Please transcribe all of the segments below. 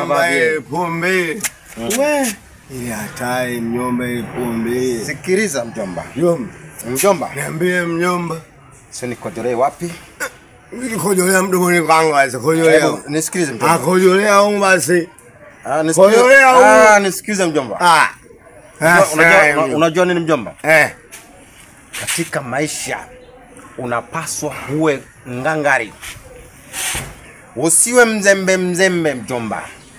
Mjomba, pombe. We. Ile hatari mjomba, ile pombe. Sikiliza mjomba. Mjomba, Mjomba, niambie mjomba. sio nikojolee wapi? Kojolea mdomoni kwangu basi, kojolea. Hebu nisikilize Ah, mjomba. kojolea huko basi. Ah, nisikilize. kojolea huko. Ah, nisikilize mjomba. Ah. Unajua- Unajua Unajua, una- unajua nini mjomba? Eh. Katika maisha unapaswa uwe ngangari, usiwe mzembe mzembe mjomba.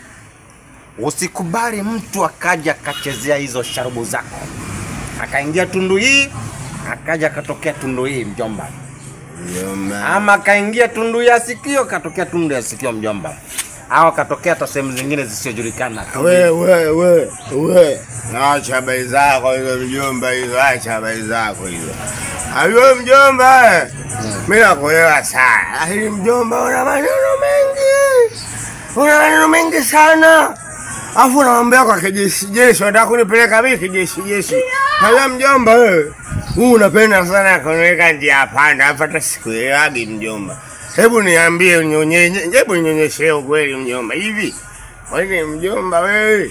Usikubali mtu akaja akachezea hizo sharubu zako, akaingia tundu hii akaja akatokea tundu hii mjomba, Mjomba. ama akaingia tundu ya sikio katokea tundu ya sikio mjomba, au akatokea hata sehemu zingine zisizojulikana. We, we, we, we. Acha habari zako hizo mjomba hizo, acha habari zako hizo. Ayo mjomba, eh. mimi nakuelewa sana. Lakini mjomba una maneno mengi. Una maneno mengi sana. Afu unaambia kwa kijeshi jeshi, unataka kunipeleka mimi kijeshi jeshi. Hayo mjomba wewe. Huu unapenda sana kuniweka njia panda, afu hata sikuelewagi mjomba. Hebu niambie unyonyenye, hebu nionyeshe ukweli mjomba. Hivi kwani mjomba wewe,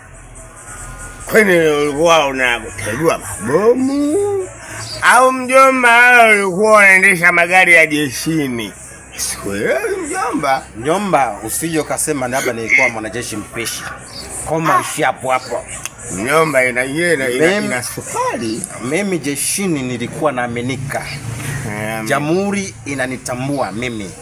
kwani ulikuwa unategua mabomu au mjomba wewe ulikuwa unaendesha magari ya jeshini? Sikuelewi mjomba. Mjomba, usije ukasema labda nilikuwa mwanajeshi mpishi. Koma ishi hapo hapo. Mjomba ina ina ina, Mem- ina sukari. Mimi jeshini nilikuwa naaminika, Eh, jamhuri inanitambua mimi,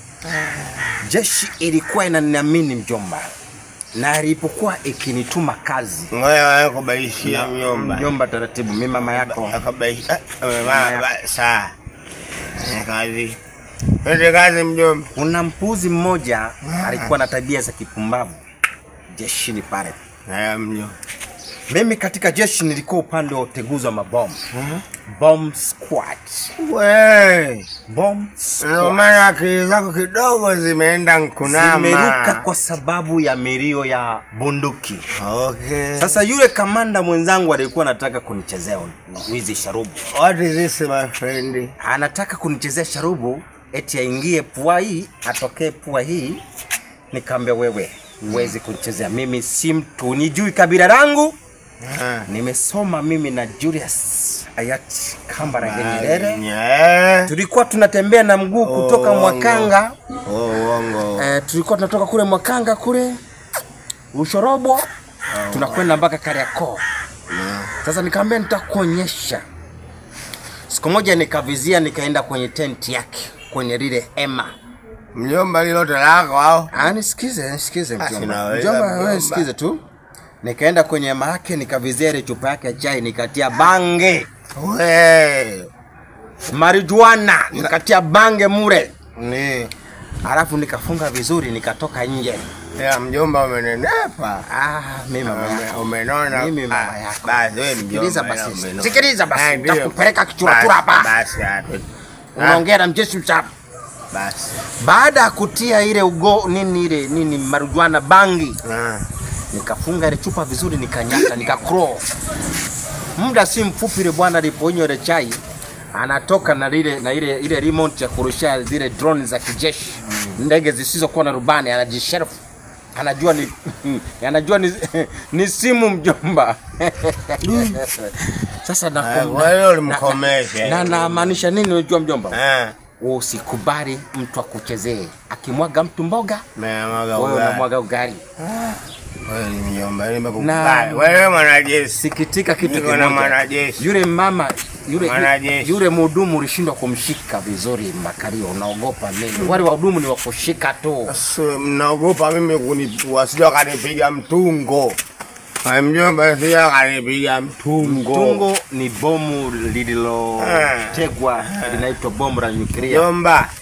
jeshi ilikuwa inaniamini mjomba, na ilipokuwa ikinituma kazi Ngoja wewe kubaishia mjomba. mjomba, taratibu, mimi mama yako Akabaishia. Saa. Eh, Kazi. Twende kazi mjomba. kuna mpuzi mmoja alikuwa na tabia za kipumbavu jeshini pale. Haya mjomba. Mimi katika jeshi nilikuwa upande wa uteguzi wa mabomu, bomb squad, We. bomb Ndio squad. maana akili zako kidogo zimeenda nkunama. zimeruka kwa sababu ya milio ya bunduki. Okay. Sasa yule kamanda mwenzangu alikuwa anataka kunichezea wizi sharubu, What is this my friend? anataka kunichezea sharubu eti aingie pua hii atokee pua hii. Nikamwambia wewe, huwezi kunichezea mimi, si mtu nijui kabila langu, Ah. nimesoma mimi na Julius hayati Kambarage Nyerere. Yeah. Tulikuwa tunatembea na mguu kutoka Oh, Mwakanga Oh, uongo. Eh, tulikuwa tunatoka kule Mwakanga kule Ushorobo tunakwenda mpaka Kariakoo. Sasa nikamwambia nitakuonyesha. Siku moja nikavizia, nikaenda kwenye tenti yake kwenye lile hema. Mjomba lilote lako au? Ah, nisikize, nisikize Basi mjomba. naweza, Mjomba, wewe mjomba. nisikize tu. Nikaenda kwenye hema yake nikavizia ile chupa yake ya chai nikatia bange, We. marijuana nikatia bange mure, Ni. alafu nikafunga vizuri nikatoka nje. Ya mjomba umenenepa. Ah, mimi mama Ume- yako. Umenona. Mimi mama Ah, yako. Basi wewe Sikiliza mjomba. ya basi. umenona. Sikiliza basi. Ah, ndio. Nitakupeleka kichuratura Basi, hapa. Basi hapo. Unaongea na mjeshi mchafu. Basi. Baada ya kutia ile ugo nini ile nini marijuana bangi, Ah. nikafunga ile chupa vizuri, nikanyata, nikacrawl. Muda si mfupi, ile bwana aliponywa ile chai anatoka na lile na ile ile remote ya kurushia zile drone za kijeshi, ndege zisizokuwa na rubani, anajishelfu anajua ni anajua ni, ni simu mjomba. Sasa na Ah, Kwa hiyo ulimkomesha. na namaanisha nini unajua mjomba? Ah. Usikubali mtu akuchezee. Akimwaga mtu mboga, Meamwaga wewe ugali. unamwaga ugali. Wewe ni mjomba, Na- nimekukubali. Wewe mwanajeshi. Sikitika kitu Niko na kimoja, mwanajeshi. yule mama yule, Mwanajeshi. yule mhudumu ulishindwa kumshika vizuri Makario, unaogopa nini? Wale wahudumu ni wakushika tu. Sasa mnaogopa mimi kunitua, sija kanipiga mtungo. Ah, Mjomba sija kanipiga mtungo. Tungo ni bomu lililotegwa linaitwa bomu la nyuklia. Mjomba,